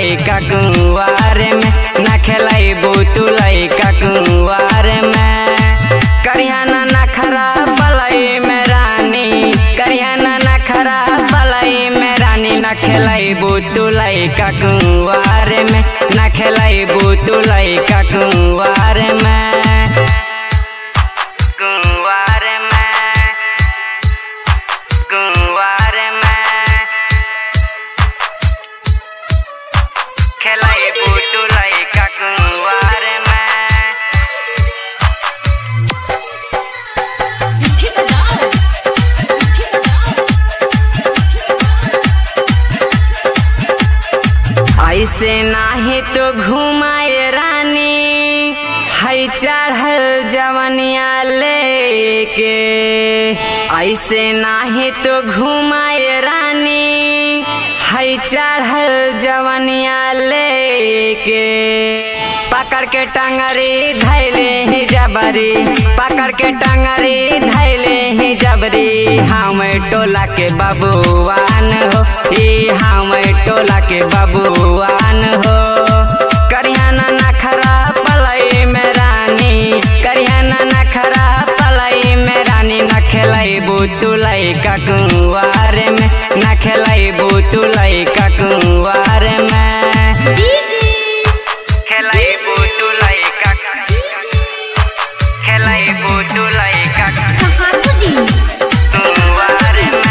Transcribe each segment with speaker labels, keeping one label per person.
Speaker 1: लैका कुंवार में न खेलैबू तू लैका कुंवार में करियाना नखरा पलई में रानी करियाना नखरा पलई में रानी न खेलैबू तू लैका कुंवार में न खेलैबू तू लैका कुंवार में कुंवार में कुंवार में खेलैबू तू लैका कुंवार में
Speaker 2: मुट्ठी बजाओ मुट्ठी बजाओ
Speaker 1: ऐसे नाही तो घुमाए रानी है चढ़ल जवनिया लेके ऐसे नाही तो घुमाए रानी है चढ़ल जवनिया लेके पकड़ के टंगरी धैले ही जबरी पकड़ के टंगरी धैले ही जबरी हम टोला के बबुआन हो ई हम टोला के बबुआन हो करियाना नखरा पलई में रानी करियाना नखरा पलई में रानी न खेलैबू तू लैका कुंवार में न खेलैबू तू लैका कुंवार में
Speaker 2: डीजे
Speaker 1: खेलैबू तू लैका खेलैबू तू लैका
Speaker 2: सहाबुद्दीन
Speaker 1: कुंवार में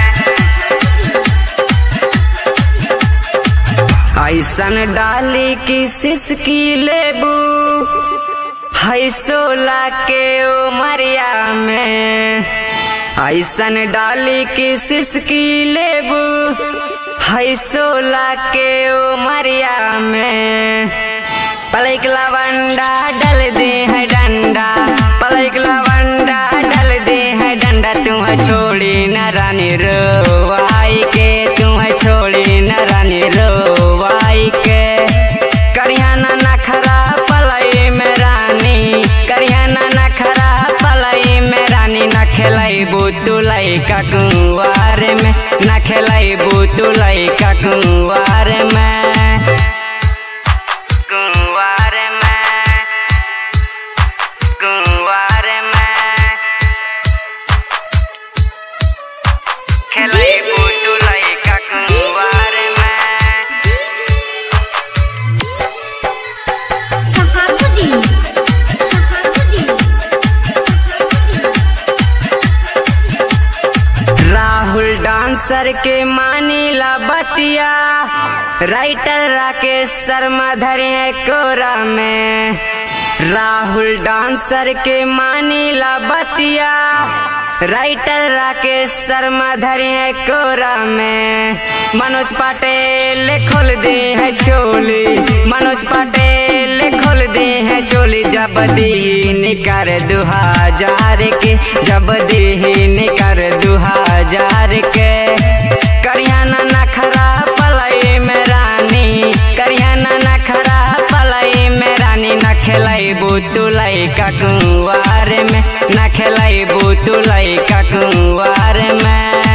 Speaker 1: ऐसन डाली की सिसकी लेबू है सोला के उमरिया में ऐसन डाली की सिसकी लेबू है सोला के उमरिया में पलक लवंडा डल दे है डंडा पलक लवंडा डल दे है डंडा तुम्हें छोड़ी न रानी रोवाई के तुम्हें छोड़ी न रानी रोवाई के करियाना नखरा पलई में रानी करियाना नखरा पलई में रानी न खेलैबू तू लैका कुंवार में न खेलैबू तू लैका कुंवार में कुंवार में कुंवार में खेलैबू तू लैका कुंवार में
Speaker 2: सहाबुद्दीन सहाबुद्दीन
Speaker 1: राहुल डांसर के मानीला बतिया राइटर राकेश शर्मा धरे हैं कोरा में राहुल डांसर के मानीला बतिया राइटर राकेश शर्मा धरे हैं कोरा में मनोज पटेल खोल दे है चोली मनोज पटेल खोल दे है चोली जब दी कर दू हजार के जब दी कर दू हजार के करियाना नखरा पलई में रानी करियाना नखरा पलई में रानी न खेलैबू तू लैका कुंवार में न खेलैबू तू लैका कुंवार में